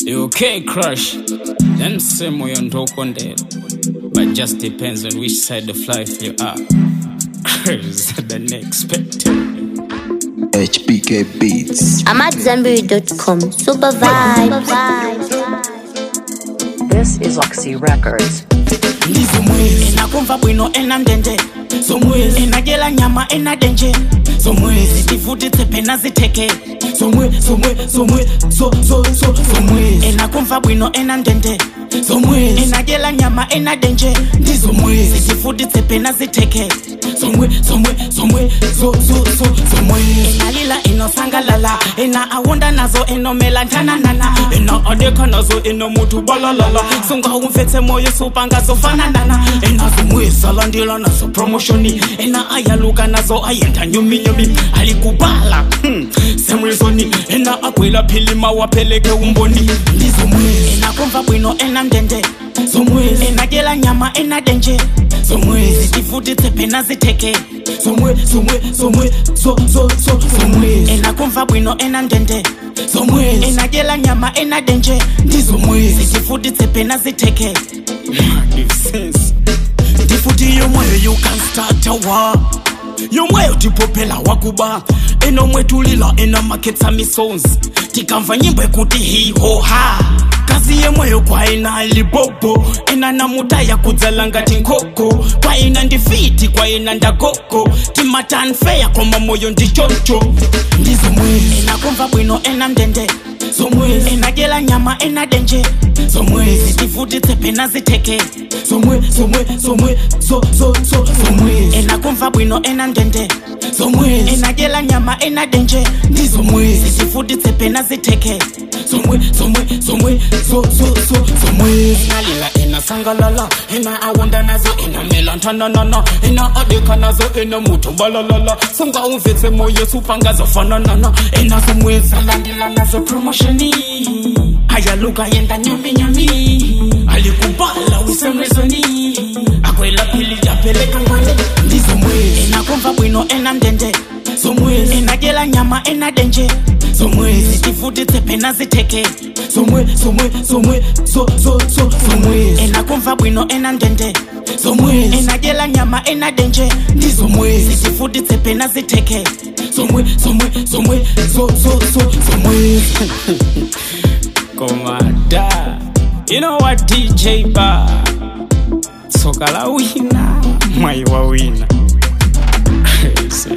You okay, crush? Then say moyo ndokondera. But just depends on which side of life you are. Crazy than expected. HBK Beats. I'm at Zambiri.com. Super vibe. This is Oxy Records. ndizo mwezi inakumva bwino ena ndende zomwezi inagela nyama ena denje zomwezi tivutitse pena ziteke zomwe zomwe zomwe zo zo zo zomwezi inakumva bwino ena ndende zomwezi inagela nyama ena denje ndizomwezi tivutitse pena ziteke zomwe zomwe zomwe zo zo zo zomwezi inalila inosangalala ina awunda nazo inomela ntananana ina adeka nazo ino mutu balalala sungawumfetse moyo supangazofananana ina zomwisalandila nazo promotioni ina ayaluka nazo ayenda nyuminyumi alikubala hmm. semrizoni ina akwila philima wapeleke umboni ndizomwezi inakumva bwino ena ndende zomwezi inagela nyama ena denje zomwezi tivutitse phena ziteke zomwe zomwe zomwe zo zo zo zomwezi inakumva bwino ena ndende zomwezi inagela nyama ena denje ndizomwezi tivutitse phena ziteke Sense. ndifuti yomweyo you can start a war yomweyo tipophela wakuba enomwetulila enamakhetsa misons tikamva nyimbo ekuti hihoha kazi yemweyo kwaina libobo ena namuta yakudzala ngati nkoko kwaina ndifiti kwaina ndagoko timatanfeya koma moyo ndichocho ndizomwezi inakumva bwino ena ndende zomwezi inagela nyama ena denje zomwezi tivutitse phena ziteke zomwe zomwe zomwe zo zo zo zomwezi inakumva bwino ena ndende zomwezi inagela nyama ena denje ndizomwezi tivutitse phena ziteke zomwe zomwe zomwe zo zo zo zomwezi inalila inasangalala ina awunda nazo inamela ntananana ina adeka nazo ina mutu balalala sungawumvetse moyo supangazofananana ina zomwezi alandila nazo promotioni ayaluka yenda nyaminyami alikubala usemrezoni akwela pili yapeleka ngwale ndizomwezi inakumva bwino ena ndende zomwezi inagela nyama ena denje zomwezi tivutitse phena ziteke zomwe zomwe zomwe zo zo zo zomwezi inakumva bwino ena ndende zomwezi inagela nyama ena denje ndizomwezi tivutitse phena ziteke zomwe zomwe zomwe zo zo zo zomwezi Komada. You know what, DJ Ba? Soka la wina. Mwai wa wina. Crazy.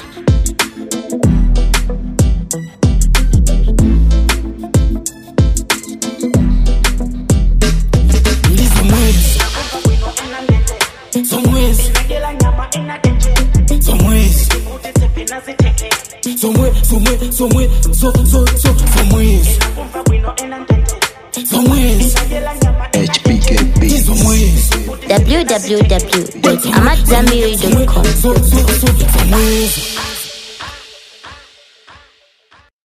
ndizomwezi zomwezi zomwezi zomwe zomwe zomwe zo zo zo zomwezi zomwezi HBK Beats. ndizomwezi www.amatzambiri.com. zo zo zo zomwezi